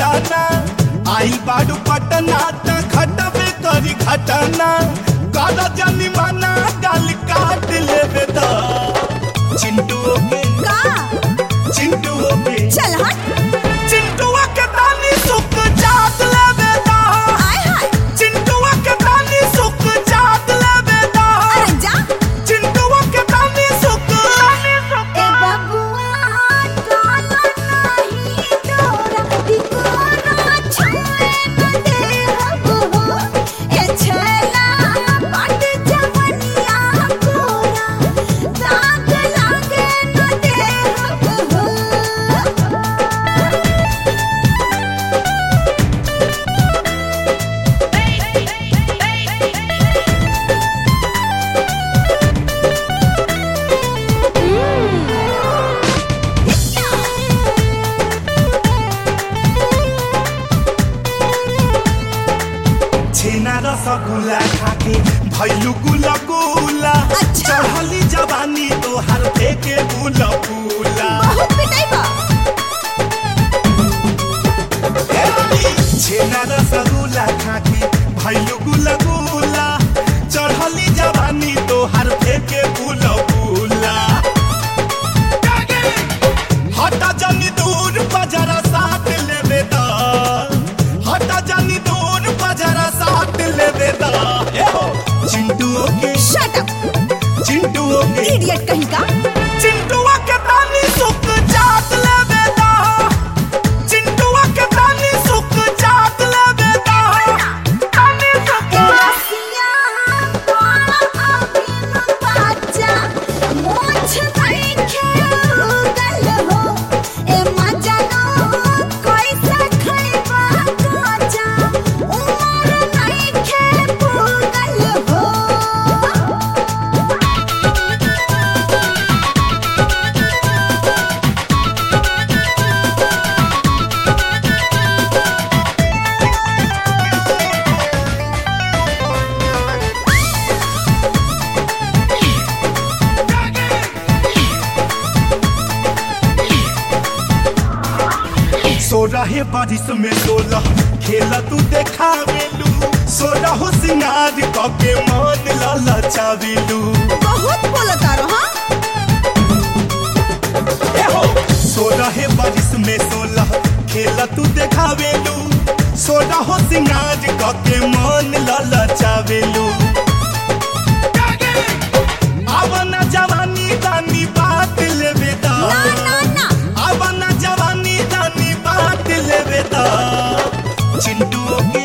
घटाना आई बाडू पटना त घटबे करी घटाना काला जानी माना गाल काट लेबे दा चिंटू के का चिंटू के चल हट चिंटुआ के तानी सुख जात लेबे दा आय हाय चिंटुआ के तानी सुख जात लेबे दा अरे जा चिंटुआ के तानी सुख तानी सुख ए बबुआ डाला नहीं डोरा दिकोरा छुए न दे हो ए छला पट जवनिया कोरा दाग लागे न दे हो छेना रसगुल्ला खाके भैलू गुला गुला अच्छा। चढ़ली जवानी तोहर फेके बुला बुला बहुत पिटाई बा छेना रसगुल्ला खाके भैलू गुला गुला चढ़ली जवानी तोहर फेके बुला बुला हटा जानी दूर बजरा साथ लेबे दा हटा जानी दूर बजरा साथ लेबे दा ए हो चिंटू के शट अप चिंटू के इडियट कहीं का चिंटुआ के तानी सुख जात लेबे दा चिंटुआ के तानी सुख जात लेबे दा तानी सुख रसिया बाला अबिन बाजा मोछ देखे गल हो ए मजनो कैसे खइबा गाजा उमर नइखे पुगल हो सो रहे बारिश में सोलह खेला तू देखावेलू सो रहो सिंगार कके मन ललचावेलू बहुत बोलता रहो हाँ ए हो सो रहे बारिश में सोलह खेला तू देखावेलू सो रहो सिंगार कके मन ललचावेलू आवन जवानी दानी बात लेबे दा ना ना ना आवन जवानी दानी बात लेबे दा चिंटू के